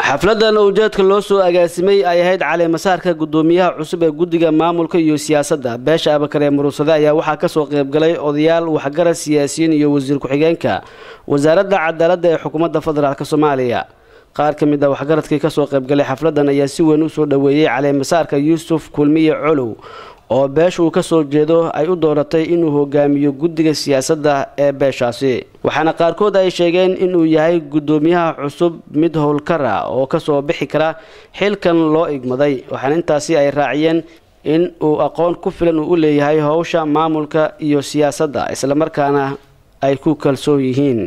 xafladan ujeedka loo soo agaasimay ay ahayd caleemasaarka gudoomiyaha cusub ee guddiga maamulka iyo siyaasadda beesha abakar ee muruusade ayaa waxaa kasoo qeybgalay odayaal waxgarad siyaasiyiin iyo wasiir ku-xigeenka wasaaradda cadaaladda ee xukuumadda federaalk soomaaliya qaar ka mid a waxgaradkii kasoo qeybgalay xafladan ayaa si weyn usoo dhoweeyey caleemasaarka yuusuf kulmiye colow oo beesha uu kasoo jeedo ay u dooratay inuu hogaamiyo guddiga siyaasadda ee beeshaasi waxaana qaarkood ay sheegeen inuu yahay guddoomiyaha cusub mid howlkara oo kasoo bixi kara xilkan loo igmaday waxaana intaasi ay raaciyeen in uu aqoon ku filan uu u leeyahay howsha maamulka iyo siyaasadda islamarkaana ay ku kalsoon yihiin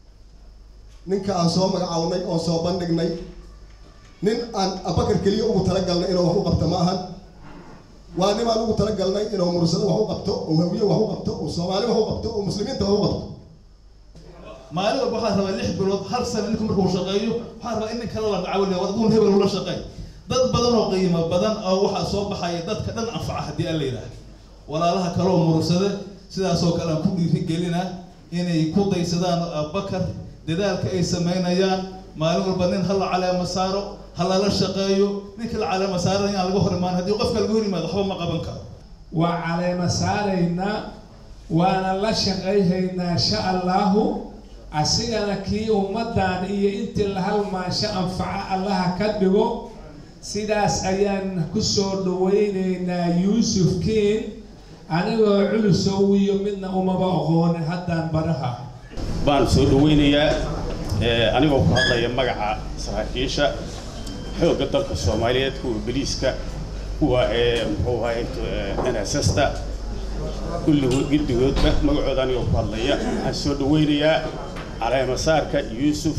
ninka aan soo magacawnay oon soo bandhignay nin aan abakar keliya ugu talagalnay inuu wax u qabto ma ahan waa nin aan ugu talagalnay inuu mursado wax u qabto oo hawiye wax u qabto oo soomaali wax u qabto oo muslimiinta wax u qabto maalin walba waxaa rabaa lix bilood hal sano ninku markuu shaqeeyo waxaa rabaa in nin kale la dacawinaya wadun hebel ula shaqeey dad badan oo qiimo badan oo waxaa soo baxaya dadka dhan anfaca haddii aan la yidhaah walaalaha kaleoo mursade sidaasoo kale aan ku dhiirigelina inay ku daysadaan abakar dadaalka ay samaynayaan maalin walba nin hala caleema saaro ha lala shaqeeyo ninka la caleema saarana inaan laga hor imaan haddii qofka laga hor yimaado waxba ma qaban karo waa caleema saaraynaa waana la shaqayhaynaa insha allahu asigana kii ummaddan iyo intii la halmaasho anfaco allaha ka dhigo sidaas ayaan kusoo dhawaynaynaa yuusuf kiin anigoo culusow iyo midna umaba aqoonin haddaan baraha baan soo dhaweynayaa anigoo ku hadlaya magaca saraakiisha xoogga dalka soomaaliyeed kuwa beliiska kuwa muxuu ahay nssta kulligood giddigoodba magacooda anigoo ku hadlaya waxaan soo dhaweynayaa caleemasaarka yuusuf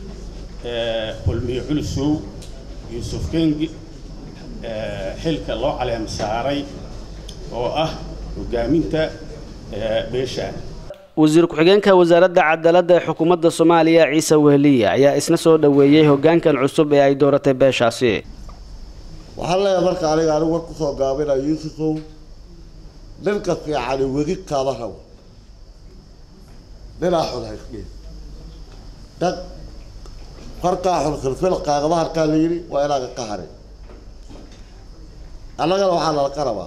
kulmiye culusow yuusuf kengi xilka loo caleema saaray oo ah hogaaminta beeshaan wasiir ku-xigeenka wasaaradda cadaaladda ee xukuumadda soomaaliya ciise wehliye ayaa isna soo dhoweeyey hogaankan cusub ee ay dooratay beeshaasi waxaan leeyahay marka aniga anigu war kusoo gaabinaya yuusufow ninka fiicani wegi kaama rabo ninaa xun haysdhiin dhag harkaa xun filfil qaagama harkaa la yidhi waa inaaga ka harin annagana waxaa nalaka rabaa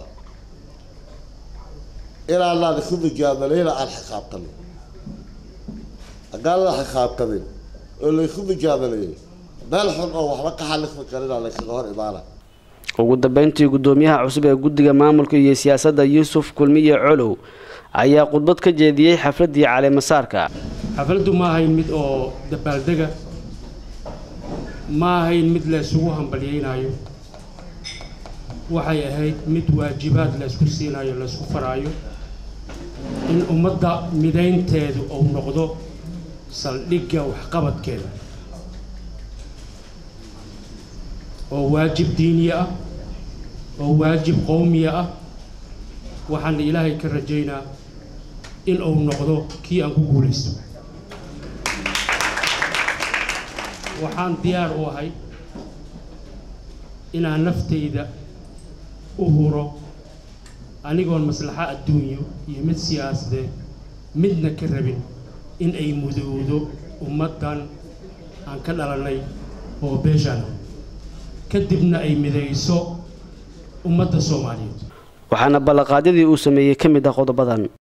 inaanaan isu mijaamalayna aan xisaabtanin haddaan la xisaabtamin oo laysu mijaamalayay meel xun oo waxba ka xalismi karina laysaga hor imaana ugu dambeyntii guddoomiyaha cusub ee guddiga maamulka iyo siyaasadda yuusuf kulmiye colow ayaa khudbad ka jeediyey xafladdii caleemasaarka xafladdu ma ahayn mid oo dabaaldega ma ahayn mid la ysugu hambalyaynayo waxay ahayd mid waajibaad laysku siinayo laysku faraayo in ummadda midaynteedu uu noqdo saldhigga waxqabadkeeda oo waajib diiniya ah oo waajib qowmiya ah waxaana ilaahay ka rajaynaa in uu noqdo kii aan ku guulaysto waxaan diyaar u ahay inaan naftayda u huro anigoon maslaxo adduunyo iyo mid siyaasadeed midna ka rabin in ay mudowdo ummaddan aan ka dhalanay oo beeshaana kadibna ay midayso ummadda soomaaliyeed waxaana ballanqaadyadii uu sameeyey ka mid ah qodobadan